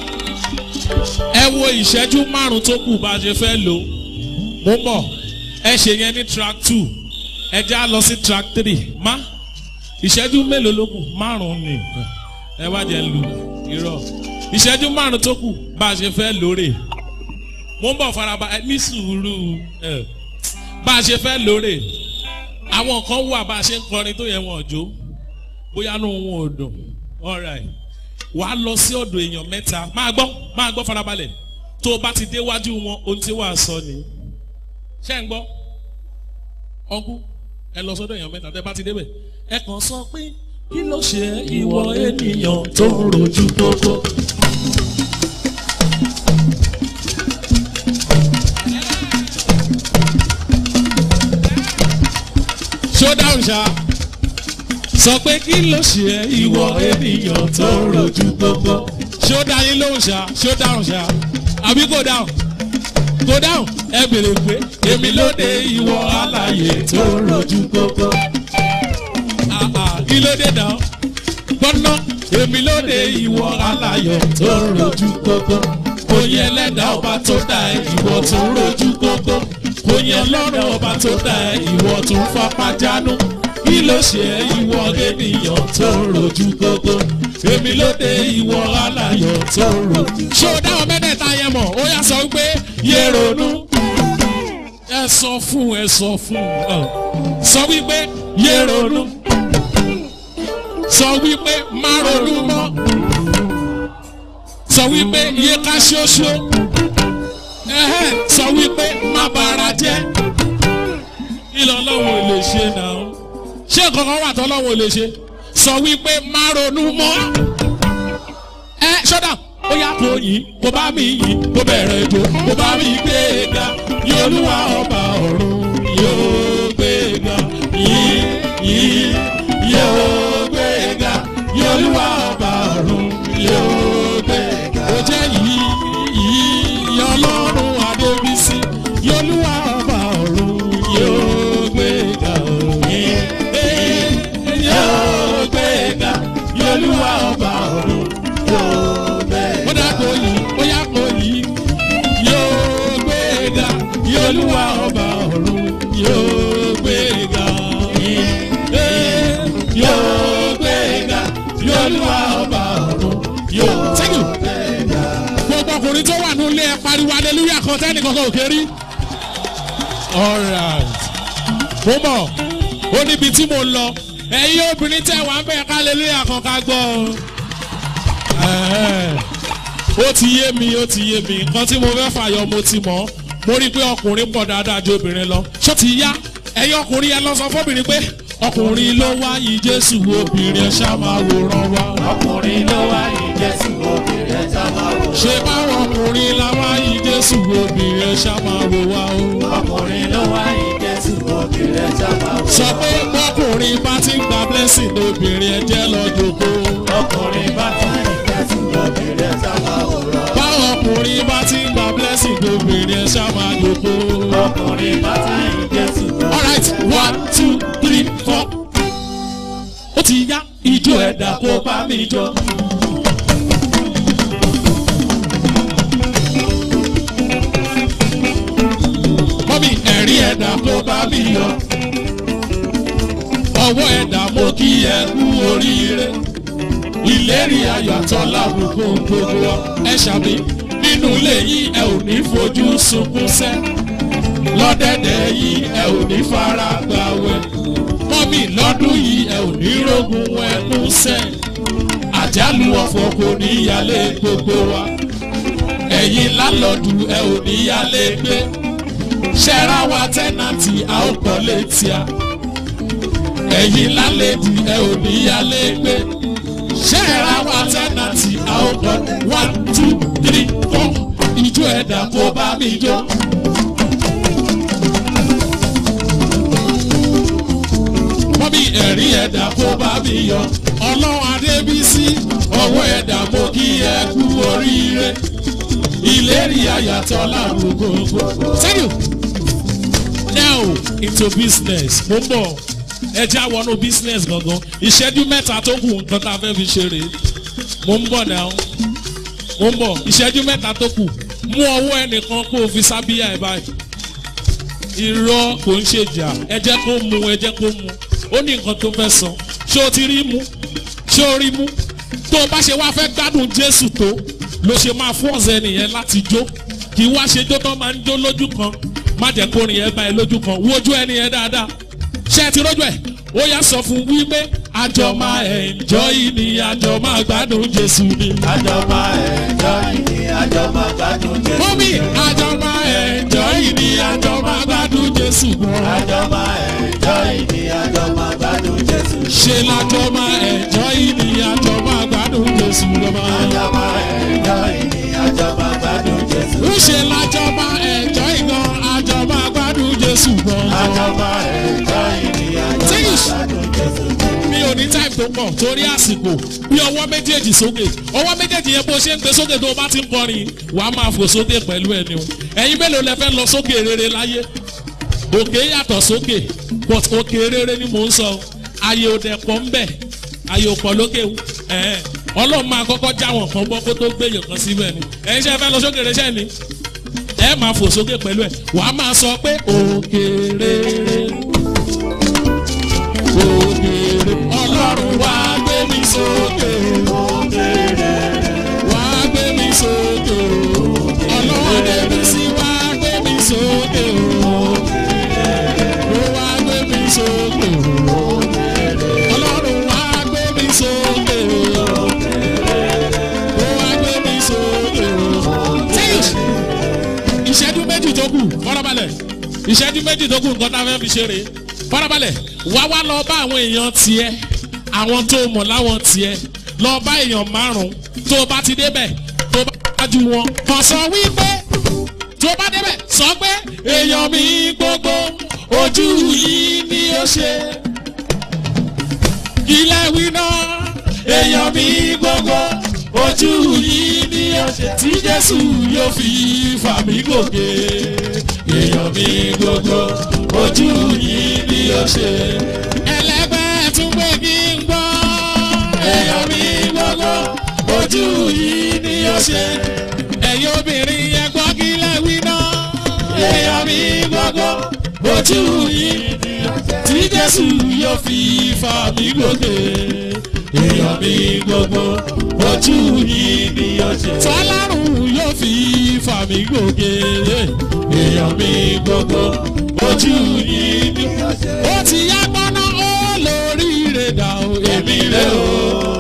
ẹ wo ìṣẹ́jú márùn-ún tó kù bá a ṣe fẹ́ lò mo ń bọ̀ ẹ ṣe yẹn ní track two ẹ já lọ sí track three má ìṣẹ́jú mélòó ló kù márùn-ún ni ẹ wá jẹ́ lu irọ́ ìṣẹ́jú márùn-ún tó kù bá a ṣe fẹ́ lóore mo ń bọ̀ faraba ẹ ní sùúrù ẹ bá a ṣe fẹ́ lóore àwọn kan wà bá a ṣe ń kọrin tó yẹ wọn jó bóyá nù wọn ò dùn alright wàá lọ sí ọ̀dọ̀ èèyàn mẹ́ta máa gbọ́ máa gbọ́ farabalẹ̀ tó o bá ti déwájú wọn ohun tí wàá sọ ni ṣé ń gbọ́ ọkú ẹ lọ sọ́dọ̀ èèyàn mẹ́ta tẹ́ bá ti débẹ̀ ẹ kàn sọ pé kí ló ṣe ìwọ ènìyàn tó ń rojú gbogbo. ṣó dáhùn ṣá sọ pé kí ló ṣe ẹ́ ìwọ ènìyàn tó ń rojú gbogbo. ṣó dá yín lóhùn ṣá ṣó dáhùn ṣá àbí kò dáhùn kò dáhùn ẹ bèrè pé èmi ló dé ìwọ alààyè tó ń rojú gbogbo. Ah, ah, kí ló dé náà gbọ́nà èmi ló dé ìwọ alààyè tó ń rojú gbogbo. kò yẹ lẹ́dà ọba tó dá ẹ ìwọ tó ń rojú gbogbo. kò yẹ lọ́rọ̀ ọba tó dá ẹ ìwọ tó ń fapá jánu kí ló ṣe é ìwọ ènìyàn tó ń rojú gbogbo èmi ló dé ìwọ aláyọ̀ tó ń rojú. ṣé o dáhùn mẹ́tẹ̀ẹ̀ta yẹn mọ̀ ó yá sọ wípé yé ronú ẹ sọ fún ẹ sọ fún ọ sọ wípé yé ronú sọ wípé má ronú mọ́ sọ wípé yé ká ṣoṣo ẹhẹ́ sọ wípé má bara jẹ́ kí lọ́lọ́run lè ṣe náà ṣé nǹkan kan wà tọ́lọ́wọ́ lè ṣe sọ wípé má ronú mọ́ ẹ ṣọ́dà ó yá kó yìí kó bá mi yìí kó bẹ̀rẹ̀ ètò kó bá mi gbé e ga yóò olúwa ọba ọ̀run yóò gbé e ga yìí yìí yóò gbé e ga yóò olúwa ọba ọ̀run yóò gbé e ga. ó jẹ́ yìí yìí ọlọ́run adébísí yóò olúwa ọba ọ̀run yóò gbé e ga yìí yóò gbé e ga yóò olúwa ọba ọ̀run ó dàgbò yìí ó yà kó yìí yóò gbé e ga yóò olúwa ọba ọ̀run yóò gbé e ga Ee, yóò gbé e ga yóò olúwa ọba ọ̀run yóò. thank you gbogbo ọkùnrin tó wà nílé ẹ pariwo hallelujah kan tẹ́nì kankan ò kéré. alright mo mọ̀ ó níbi tí mo lọ ẹ̀yin obìnrin tẹ̀ wá ń bẹ̀ ká hallelujah kan ká gbọ́ ọ. Ẹ̀ẹ́, ó ti yé mi ó ti yé mi nǹkan tí mo fẹ́ fàyọ mo ti mọ̀ mo rí i pé ọkùnrin pọ̀ dáadáa ju obìnrin lọ ṣó ti yá ẹ̀yin ọkùnrin yẹn lọ sọ fọ́bìnrin pé ọkùnrin ló wá yìí jésù obìnrin ẹ̀ ṣá máa wòran wá. ọkùnrin ló wá yìí jésù obìnrin ẹja máa wò. ṣé báwọn ọkùnrin la wá yìí jésù obìnrin ẹ̀ ṣá máa wò wá o. ọkùnrin ló wá yìí jésù obìnrin ẹja máa wò. sọ pé bọ́kùnrin bá ti ń gba blessing lóbìnrin ẹ̀ jẹ́ lọ jòkó. ọkùnrin bá tún yìí jésù obìnrin ẹja máa wò rọ. báwọn ọkùnrin bá ti ń gba blessing lóbìnrin ẹ̀ ṣá máa jòkó. ọkùnrin bá tún yìí jésù alright one two three four. ó ti yá ijó ẹ̀dá kó bá mi jó. mọ́mí ẹ̀rí ẹ̀dá kó bá mi yọ. ọwọ́ ẹ̀dá mo kí ẹ kú oríire. ìlérí ayọ̀ àtọ́lábùkù gbogbo wa. ẹ ṣàmì nínú ilé yìí ẹ ò ní fojú sunkún sẹ́ lọ́dẹ̀dẹ̀ yìí ẹ ò ní fara gbàwẹ̀ mọ́mí lọ́dún yìí ẹ ò ní rógun ẹnu sẹ́ àjálù ọ̀fọ̀ kò ní yálé gbogbo wa ẹ̀yin lálọ́dù ẹ ò ní yálé gbé ṣẹ́ra wa tẹ́nàtì a ó kọ́ létí a ẹ̀yin lálẹ́dì ẹ ò ní yálé gbé ṣẹ́ra wa tẹ́nàtì a ó kọ́ one two three four ìjó ẹ̀dá kó bá mi jó. mọ́mí ẹ̀rí ẹ̀dá kó bá mi yọ. ọlọ́run adébísí ọwọ́ ẹ̀dá mo kí ẹ kú oríire. ìlérí àyàtọ̀ lárùn gbogbo. thank you. now into business mo ń bọ̀ ẹ já wọnú business gangan ìṣẹ́jú mẹ́ta tó kù nǹkan tá a fẹ́ fi ṣeré mo ń bọ̀ now mo ń bọ̀ ìṣẹ́jú mẹ́ta tó kù mú ọwọ́ ẹnìkan kó o fi sábíyà ẹ báyìí irọ́ kò ń ṣèjà ẹ jẹ́ kó mu ẹ jẹ́ kó mu ó ní nǹkan tó fẹ́ sọ ṣé o ti rí mu ṣé o rí mu tó o bá ṣe wá fẹ́ gbádùn jésù tó ló ṣe máa fọ́ọ̀sì ẹnìyẹn láti jó kì í wá ṣe jó tó máa ń jó lójú kan má jẹ́ kó rìn ẹ bá ẹ lójú kan wojú ẹnìyẹn dáadáa ṣé ẹ ti rójú ẹ ó yá sọ fún wípé àjọ máa enjoy ni àjọ máa gbádùn jésù ni. àjọ máa ẹ̀jọ́ ìní àjọ máa gbádùn jésù. mọ́mí àjọ máa enjoy ni àjọ máa gbádùn jésù gan. àjọ máa ẹ̀jọ́ ìní àjọ máa gbádùn jésù. ṣe lájọ máa enjoy ni àjọ máa gbádùn jésù lọ́mọ. àjọ máa ẹ̀jọ́ ìní àjọ máa gbádùn jésù. ń ṣe lájọ máa enjoy gan àjọ máa gbádùn jésù gan. àjọ máa ẹ̀jọ́ ìní àjọ máa Tíṣ. gbádùn jésù. mi ò ní time tó pọ̀ torí àsìkò bí ọwọ́ méjèèjì sókè ọwọ́ méjèèjì yẹn bó ṣe ń gbé sókè tó o bá ti ń kọrin wà á máa fò sókè pẹ̀lú ẹni o ẹ̀yin mélòó lẹ fẹ́ lọ sókè rere láyé òkè yàtọ̀ sókè but òkè rere ni mò ń sọ ayé òdẹ pọ̀ ń bẹ̀ ayé òpọ̀ lókè ẹ̀ẹ́n ọlọ́run máa kọ́kọ́ já wọn kan bọ́ kó tó gbé yàn kan síbẹ̀ ni ẹ̀yin ṣe fẹ́ lọ sókè rere ṣẹ́ ni ẹ máa fò sókè pẹ̀lú ẹ̀ wà á máa sọ pé òkè rere òkèrè ọlọ́run wá gbé mi sókè wá gbé mi sókè ọlọ́run débi sí wá gbé mi sókè ó wá gbé mi sókè ọlọ́run wá gbé mi sókè ó wá gbé mi sókè tíṣ ìṣẹ́jú méjì tó kù fọ́nrọ́balẹ̀ ìṣẹ́jú méjì tó kù nǹkan tá a fẹ́ fi ṣeré farabalẹ̀ wá wá lọ bá àwọn èèyàn tiẹ̀ àwọn tó mọ̀ láwọn tiẹ̀ lọ bá èèyàn márùn-ún tó bá ti débẹ̀ tó bá wájú wọn kàn sọ wípé tó bá débẹ̀ sọ pé èèyàn mi gbogbo ojú yìí ni ó ṣe ilé wí náà èèyàn mi gbogbo ojú yìí ni ó ṣe tí jésù yóò fi fà mí gòkè èèyàn mi gbogbo ojú yìí ni ó ṣe. ẹlẹgbẹ́ tún pé kí n gbọ́ èèyàn mi gbogbo ojú yìí ni ó ṣe. ẹ̀yin obìnrin yẹn gbọ́ kí lẹ́wí náà èèyàn mi gbogbo ojú yìí ni ó ṣe. tí jésù yóò fi fà mí gòkè èèyàn mi gbogbo ojú yìí ni ó ṣe. tọ́lárùn yóò fi fà mí gòkè èèyàn mi gbogbo ojú yìí ni ó ṣe. ó ti yá gbọ́ná ó lórí rẹ̀ dà o èmi rẹ̀ o.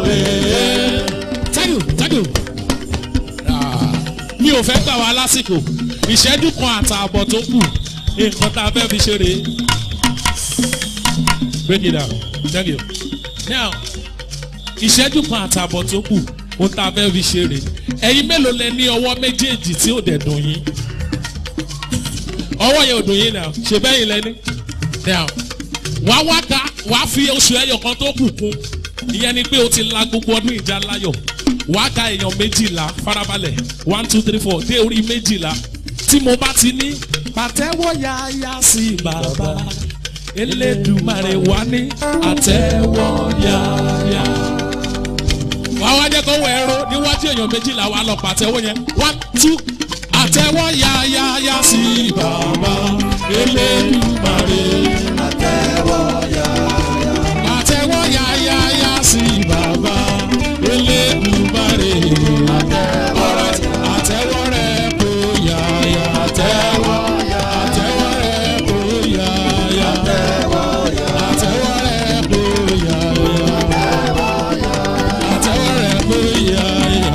thank you thank you. Ah, mi ò fẹ́ gbà wá lásìkò ìṣẹ́jú kan àtààbọ̀ tó kù nǹkan tá a fẹ́ fi ṣeré. break it down thank you. now ìṣẹ́jú kan àtààbọ̀ tó kù ohun tá a fẹ́ fi ṣeré ẹ̀yin mélòó lẹ ní ọwọ́ méjèèjì tí ò dẹ̀ dùn yín ọwọ́ yẹn ò dùn yín náà ṣe bẹ́yìn lẹ́ni now wàá wá ká wàá fi oṣù ẹyọ kan tó kù kún ìyẹn ni pé o ti la gbogbo ọdún ìjà láyọ̀ wàá ka èèyàn méjìlá farabalẹ̀ one two three four dé orí méjìlá tí mo bá ti ní pàtẹ́wọ́ yáyá sí bàbá elédùmarè wá ní àtẹ́wọ́ yáyá. wàá wá jẹ́ kó wọ ẹ̀rọ níwájú èèyàn méjìlá wa lọ pàtẹ́wọ́ yẹn one two àtẹ́wọ́ yáyá sí bàbá elédùmarè. àtẹ́wọ́ yáyá sí bàbá elédùmarè. Alright, àtẹ́wọ́ rẹ̀ kò yáyá àtẹ́wọ́ àtẹ́wọ́ rẹ̀ kò yáyá àtẹ́wọ́ rẹ̀ kò yáyá àtẹ́wọ́ rẹ̀ kò yáyá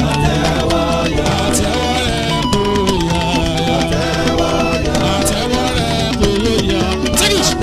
àtẹ́wọ́ rẹ̀ kò yáyá àtẹ́wọ́ rẹ̀ kò yáyá. Take it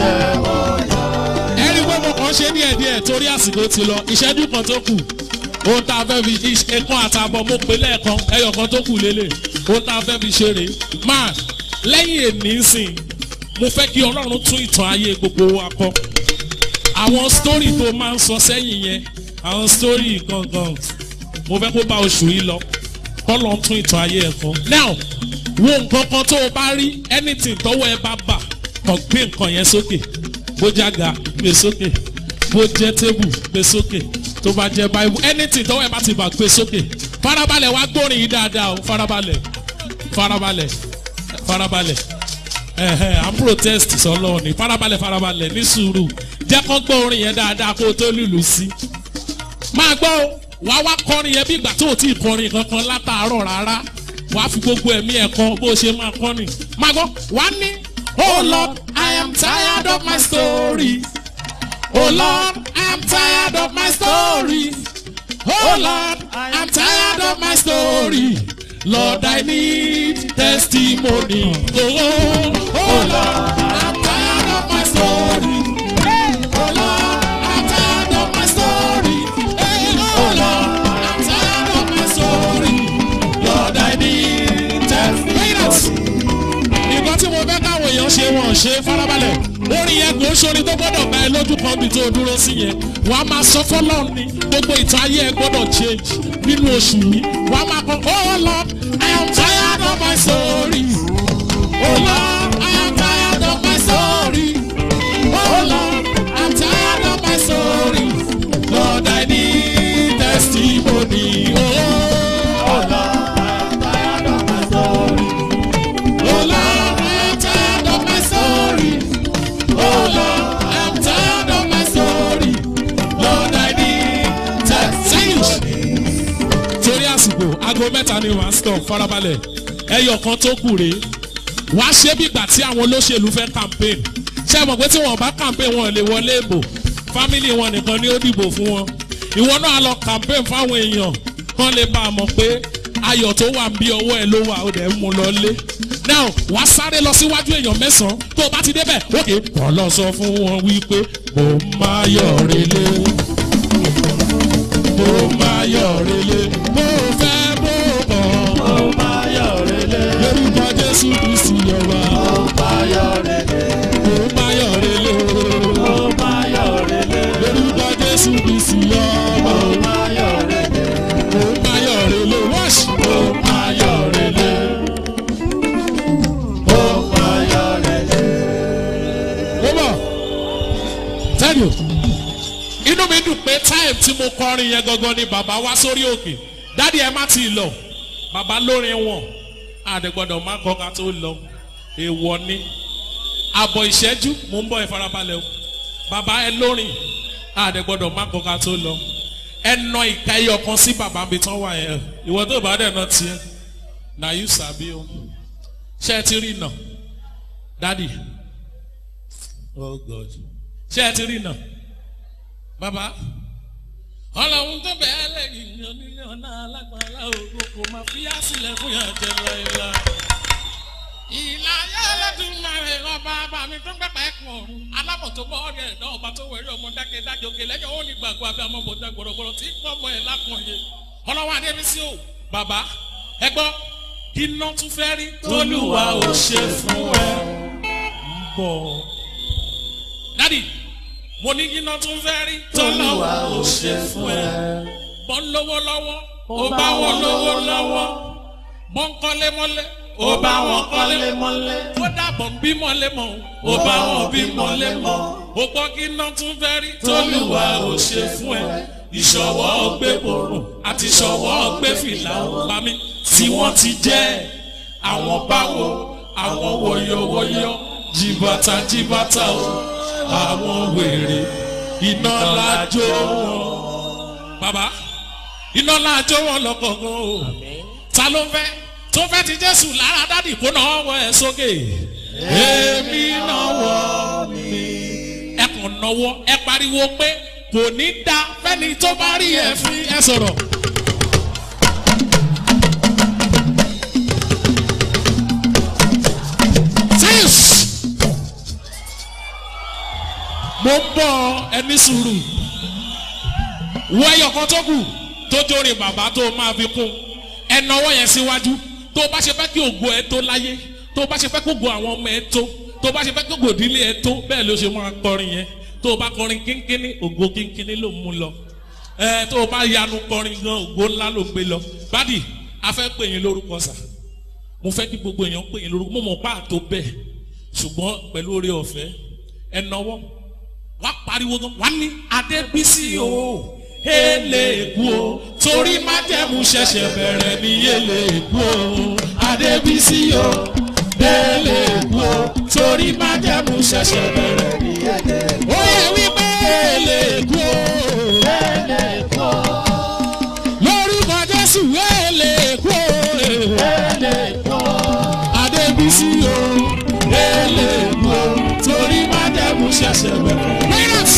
ẹni pé mo kàn ṣe díẹ̀ díẹ̀ torí àsìkò ti lọ ìṣẹ́jú kan tó kù ohun tá a fẹ́ fi ẹ̀kan àtàbọ̀ mo pè lẹ́ẹ̀kan ẹyọ kan tó kù lélẹ̀ ohun tá a fẹ́ fi ṣeré máa lẹ́yìn èní sìn mo fẹ́ kí ọlọ́run tún ìtàn ayé gbogbo wa kọ àwọn sítórì tó máa ń sọ sẹ́yìn yẹn àwọn sítórì gangan mo fẹ́ kó bá oṣù yìí lọ kọ́lọ́ tún ìtàn ayé ẹ̀ kọ. now wo nǹkan kan tó o bá rí anything tọ́wọ́ ẹ bá bà kàn gbé nǹkan yẹn sókè bó jága gbé sókè bó jẹ́ tébù gbé sókè tó bá jẹ́ báyìí anything tọ́wọ́ ẹ bá ti bà gbé sókè farabalẹ̀ wá gbórin yìí dáadáa o farabalẹ̀ farabalẹ̀ farabalẹ̀ ẹ̀hẹ̀ à ń protest sọlọ́ọ̀ ni farabalẹ̀ farabalẹ̀ ní sùúrù jẹ́ kó gbọ́ orin yẹn dáadáa kó o tó lùlù sí máa gbọ́ o wá wá kọrin yẹn bí ìgbà tó o ti kọrin kankan látàárọ̀ rárá wàá fi gbogbo ẹ̀mí ẹ̀ kọ bó o ṣe máa kọrin máa gbọ́ wá ní. Oh Lord, I am tired of my story. Oh Lord, I am tired of my story. Oh Lord, I am tired of my story. Lord, I need testimony. Oh, oh Lord, I am tired of my story. Oh Lord, I am tired of my story. Hey, oh Lord, I am tired of my story. Lord, I need testimony nǹkan tí mo fẹ́ káwọn èèyàn ṣe wọ́n ṣe farabalẹ̀ orin yẹn kò ń ṣorin tó gbọ́dọ̀ bá ẹ lójú kan bí tó dúró sí yẹn wàá máa sọ fọlọ́run ni gbogbo ìtàn ayé ẹ gbọ́dọ̀ change nínú oṣù yìí wàá máa kọ oh lord i am tired of my story oh lord i am tired of my story oh lord i am tired of my story lord i need testimony oh, oh lord. Oh Lord, I'm tired of my story. Oh Lord, I'm tired of my story. Lord, I need testimony. Torí àsìkò, aago mẹ́ta ni wàá stop farabalẹ̀. Ẹyọ kan tó kù rèé. Wàá ṣe bí ìgbà tí àwọn olóṣèlú fẹ́ campaign. Ṣé ẹ mọ̀ pé tí wọ́n bá campaign wọn lè wọlé ìbò? Fámìlì wọn nìkan ni ó dìbò fún wọn. Ìwọ náà lọ campaign fáwọn èèyàn kán lè bá a mọ̀ pé ayọ̀ tó wà ń bí ọwọ́ ẹ ló wà ó dẹ̀ ń mú lọ lé. now wàá sáré lọ síwájú èèyàn mẹ́sàn-án tó o bá ti débẹ̀ òkè wọ́n lọ sọ fún wọn wípé mo máa yọ̀ relé mo máa yọ̀ relé mo fẹ́ mo bọ̀ Ó máa yọ̀ relé. lórúkọ jésù kristi yọba Ó máa yọ̀ relé. mo máa yọ̀ relé Ó máa yọ̀ relé. lórúkọ jésù kristi yọba Ó máa yọ̀ relé. mo máa yọ̀ relé wọ́ọ̀ṣì Ó máa yọ̀ relé. Ó máa yọ̀ relé. mo bọ̀ tell you inú mi dùn pé time tí mo kọrin yẹn gangan ni bàbá wá sórí òkè dádì ẹ má ti lọ bàbá lórin wọn àdègbọdọ má kọ ká tó lọ èèwọ̀ ni àbọ̀ ìṣẹ́jú mò ń bọ̀ ìfarabalẹ̀ o bàbá ẹ lórin àdègbọdọ má kọ ká tó lọ ẹ nà ìka ẹyọ kan sí bàbá mi tán wà yẹn ìwọ tó bá dẹ̀ nà tiẹ̀ na you sabi o ṣé ẹ ti rí nà dádì oh god ṣé ẹ ti rí nà bàbá ọlọ́run tó bẹ̀ẹ́ lẹ́yìn ní onílé ọ̀nà alágbára ògo kò máa fi á sílẹ̀ fún yàn jẹ láìla. ìlà ayélujára máa rẹ̀ ọba bá mi tó ń pẹ́pẹ́ ẹ̀kún ọ̀run alábọ̀ tó bọ́ ọ̀rẹ́ ẹ̀dá ọba tó wẹ̀rí ọmọ dákẹ́ dájọ́ òkè lẹ́yìn ó ní gbàgbọ́ abẹ́ ọmọ bòtá gbọ̀rọ̀gbọ̀rọ̀ tí pọ̀ mọ́ ẹ̀ lákùnye ọlọ́wọ́ adébísí o bàbá ẹ gbọ́ iná tún fẹ́ rí tólúwa ò ṣe fún ẹ ń bọ̀ dádì mo ní iná tún fẹ́ rí tólúwa ò ṣe fún ẹ bọ́ ń lówó lọ́wọ́ ó bá wọn lówó lọ́wọ́ bọ́ ń kọ́lé mọ́lé ó bá wọn kọ́lé mọ́lé. ó dàbọ̀ ń bí mọ́lé mọ́ ó bá wọn bí mọ́lé mọ́ ó gbọ́ kí iná tún fẹ́ rí tólúwa ò ṣe fún ẹ ìṣọwọ́ gbé borùn àti ìṣọwọ́ gbé fìlà pamí tí wọ́n ti jẹ́ àwọn báwo àwọn wọ̀yọ̀wọ̀yọ̀ jìbàtà jìbàtà o àwọn wèrè iná lájọ wọn. bàbá iná lájọ wọn lọ́kọ̀ọ̀kan o ta ló fẹ́ tó fẹ́ ti jésù lára dádì kó náà wọ ẹ sókè èmi náà wọ mi. ẹ kàn náwó ẹ pariwo pé kò ní da fẹ́ni tó bá rí ẹ fi ẹ sọ̀rọ̀. Six. mo ń bọ̀ ẹni sùúrù wọ ẹyọ kan tó kù tó jórin bàbá tó máa fi kún ẹ náwó yẹn síwájú tó bá ṣe fẹ́ kí ògo ẹ tó láyé tó bá ṣe fẹ́ kí ògo àwọn ọmọ ẹ tó tó bá ṣe fẹ́ kí ògo ìdílé ẹ tó bẹ́ẹ̀ ló ṣe máa kọrin yẹn tó bá kọrin kínkínní ògo kínkínní ló mú lọ ẹ tó bá yanu kọrin gan ògo ńlá ló gbé lọ bádì a fẹ́ pè yín lórúkọ sà mo fẹ́ kí gbogbo èèyàn pè yín lórúkọ mo mọ̀ pa àtó bẹ́ẹ̀ ṣùgbọ́n pẹ̀lú oore ọ̀fẹ́ ẹ náwó wá pariwo gan wá ní adébísí o èlé èkú o torí májẹ̀mú ṣẹ̀ṣẹ̀ bẹ̀rẹ̀ ní èlé èkú o adébísí o èlé èkú o torí májẹ̀mú ṣẹ̀ṣẹ̀ bẹ̀rẹ̀ ní èlé èkú o. ó yẹ wípé èlé èkú o lórúkọ jésù èlé èkú o adébísí o èlé èkú o torí májẹ̀mú ṣẹ̀ṣẹ̀ bẹ̀rẹ̀. Minus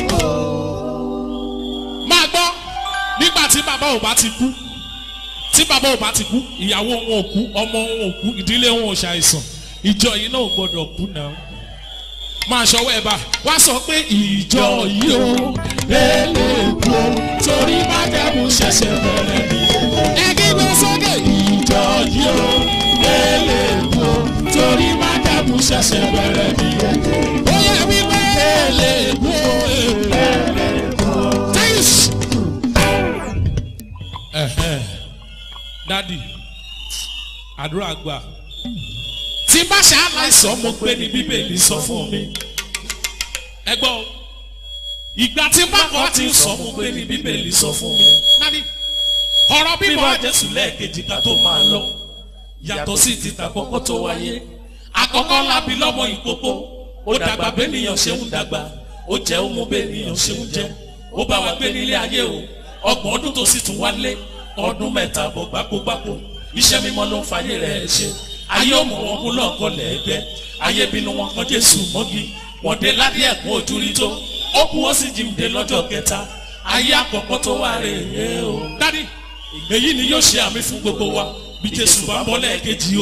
máa gbọ́ nígbà tí bàbá ò bá ti kú tí bàbá ò bá ti kú ìyàwó wọn ò kú ọmọ wọn ò kú ìdílé wọn ò ṣàìsàn ìjọ yìí náà ò gbọdọ̀ kú náà máa ṣọwọ́ ẹ̀ bá wá sọ pé ìjọ yìí ó lélẹ̀ kú o torí májẹ̀mú ṣẹ̀ṣẹ̀ bẹ̀rẹ̀ ni ẹgbẹ́ gbé sókè ìjọ yìí ó lélẹ̀ kú o torí májẹ̀mú ṣẹ̀ṣẹ̀ bẹ̀rẹ̀ ni ó yẹ wípé lélẹ̀ kú o lélẹ̀ kú o. Thanks. Ẹ̀hẹ́n. dádì àdúrà gbà tí bá ṣe aláìsàn mo gbé ní bíbélì sọ fún mi ẹ gbọ́ o. ìgbà tí bá kọ́ ti sọ mo gbé ní bíbélì sọ fún mi dádì ọ̀rọ̀ bíbọ̀ jésù lẹ́ẹ̀kejì ká tó máa lọ yàtọ̀ sí ti tàkọ́kọ́ tó wáyé àkọ́kọ́ lábí lọ́mọ ìkókó ó dàgbà bẹ́nìyàn ṣe ń dàgbà ó jẹ́ ó mú bẹ́nìyàn ṣe ń jẹ́ ó bá wa gbé nílé ayé o ọgbọ̀n ọdún tó sì tún wálé ọdún mẹ́ta bọ̀ gbákógbákó iṣẹ́ mímọ́ ló ń fayé rẹ̀ ṣe ayé òmò wọn kú lọ́ọ̀kọ́ lẹ́ẹ̀gbẹ́ ayé bínú wọn kan jésù mọ́gi wọ́n dé ládé ẹ̀kún ojú rí tó ó kú ó sì jíǹde lọ́jọ́ kẹta ayé àkọ́kọ́ tó wá rè é o. dádì èyí ni yóò ṣe àmì fún gbogbo wa bí jésù bá bọ́ lẹ́ẹ̀kejì o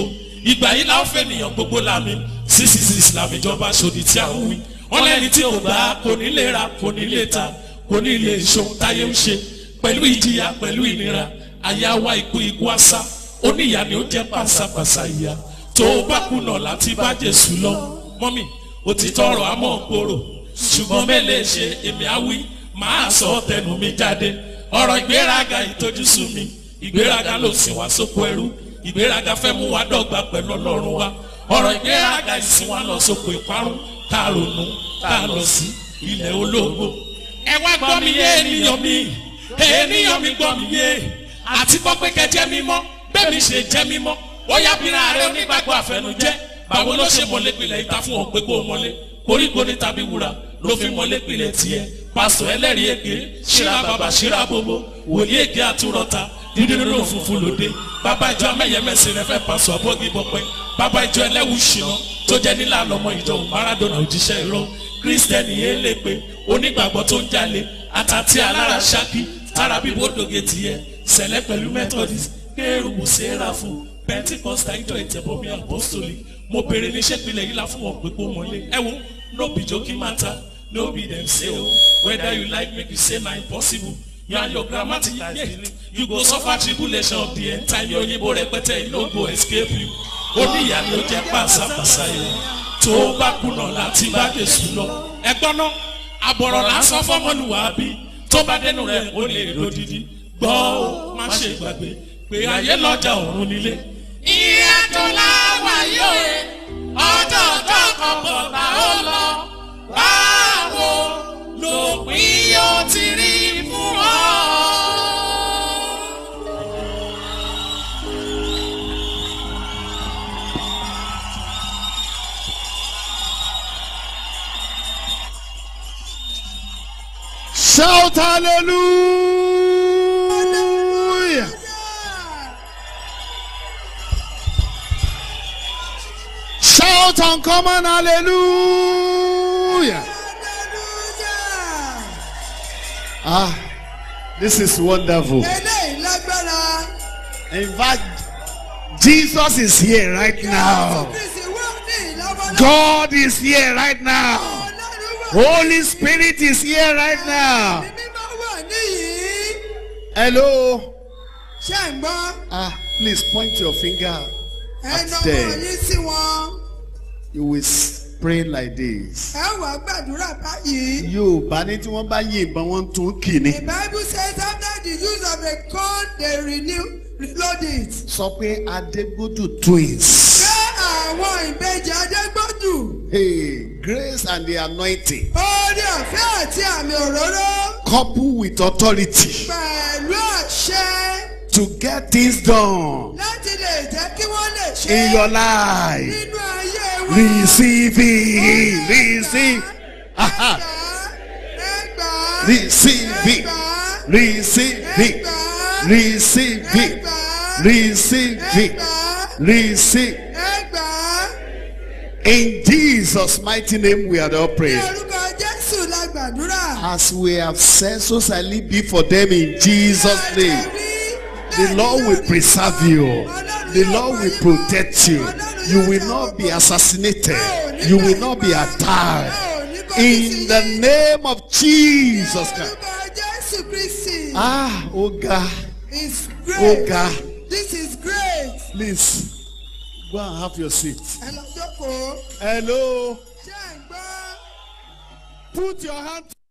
ìgbà yìí la ó fẹ́ nìyàn gbogbo lámì six six islam ìjọba sòdì tí a ń wí wọn lẹ́ni tí ò bá kò ní lè ra kò ní lè ta kò ní lè ṣohun táyé ń ṣe pẹ̀lú ìjìyà pẹ̀lú ìnira àyà wa ikú ikú àṣà oníyà ni ó jẹ́ pàṣàpàṣà ìyà tó o bá kùnà láti bá Jésù lọ mọ́mì òtítọ́ ọ̀rọ̀ àmọ́ gbòòrò ṣùgbọ́n mẹ́lẹ̀ ṣe èmi á wí màá sọ tẹnu mi jáde ọ̀rọ̀ ìgbéraga ìtójúsùn mi ìgbéraga ló sì wá sóko ẹrú ìgbéraga fẹ́ mú wa dọ́gba pẹ̀lú ọlọ́run wa ọ̀rọ̀ ìgbéraga ìsìn wa lọ sóko ìparun tá a ronú tá a lọ sí ilẹ̀ olóògbò. ẹ wá gbọ́ mi yé ènìyàn mi ènìyàn mi gbọ́ mi yé àti gbọ́ pé kẹjẹ́ mímọ́ bẹ́ẹ̀ mi ṣe jẹ́ mímọ́ ó yá bí ra rẹ onígbàgbọ́ àfẹnujẹ́ báwo ló ṣe mọ̀lẹ́ pilẹ̀ ìta fún ọ pé kó o mọ̀lẹ́ koríko ní tàbí wúrà ló fi mọ̀lẹ́ pilẹ̀ tiẹ̀ pásítọ̀ ẹlẹ́rìí èké ṣíra bàbá ṣíra bòbò wòlíì èké àtúrọ̀ta dídúró ló funfun lòdì bàbá ìjọ amẹ́yẹmẹ́sì rẹ fẹ́ pàṣọ abọ́gí bọ́pẹ́ bàbá ìjọ ẹlẹ́wù ṣìnà tó jẹ́ nílà lọ́mọ ìjọ Maradona òjíṣẹ́ irọ́ kírísítẹ́nì elépe onígbàgbọ́ tó ń jalè àtàtì alára ṣákì tára bíbó dòge tiẹ̀ sẹ̀lẹ̀ pẹ̀lú methodist kéèrú sẹ́ráfù pentikosta ìjọ ìtẹ̀bọmi apostolic mo béèrè níṣẹ́ pilẹ̀ yìí la fún wọn pé kó mọ́lé ẹ wo no be joking matter no be dem say o whether you like make you say na impossible you and your grammatic yeah, you go suffer tribulation of the end time òyìnbó rẹpẹtẹ yìí no go escape you oníyà ni ó jẹ pàṣàpàṣà yìí tó o bá kùnà láti bá Jésù lọ ẹgbọ́n náà àbọ̀rọ̀ lásán fọmọlúwàbí tó bá dẹnu rẹ̀ ó lè lódìdí gbọ́ ó má ṣe gbàgbé pé ayé lọ́jà ọ̀run nílé. ìyàtọ̀ láwà yóò ọjọ́ ọjọ́ kan bọ̀ bá ó lọ báwo lòpin yóò ti rí fún ọ. Shout hallelujah. Shout uncommon hallelujah. Ah, this is wonderful. eléyìí lágbára. In fact, Jesus is here right now. Kristi wà ní ìlọ́wọ́lọ́wọ́. God is here right now. Ọlọ́run wà Holy Spirit is here right now. ní mímọ́ wà níyìí. Hello. ṣé ń gbọ́ Ah, please point your finger ẹnu at ọmọ them. yín sí wọn. You will s- pray like this. ẹ wà gbàdúrà báyìí. Yorùbá ní tí wọ́n bá yìnbọn wọ́n tún kì ní. The Bible says after the use of a gun they renew reload it. Sọ pé Adégbódù twins. Ṣé àwọn ìbejì Adégbòdù? Hey, grace and the anointing Orí ọ̀fẹ́ àti àmì òróró couple with authority pẹ̀lú àṣẹ to get things done láti lè jẹ́ kí wọ́n lè ṣe in your life. nínú ayé wọn. Receive it. Receive. Aha. Ẹgbàá. Receive it. Ẹgbàá. Receive it. Ẹgbàá. Receive it. Ẹgbàá. Receive it. Ẹgbàá. Receive. Ẹgbàá. In Jesus' mighty name we are all Ní praying. orúkọ Jésù la gbàdúrà. As we have said, so shall it be for them in Jesus' name. The Lord will preserve you. The Lord will protect you. You will not be assassinated. You will not be attacked. In the name of Jesus Christ. Orúkọ Jésù Kristi. Ah, oh God. It's Oh great. God. This is great. Please, go and have your seat. Ẹ lọ jókòó. Hello. Ṣé ẹ̀ ń gbọ́? Put your hand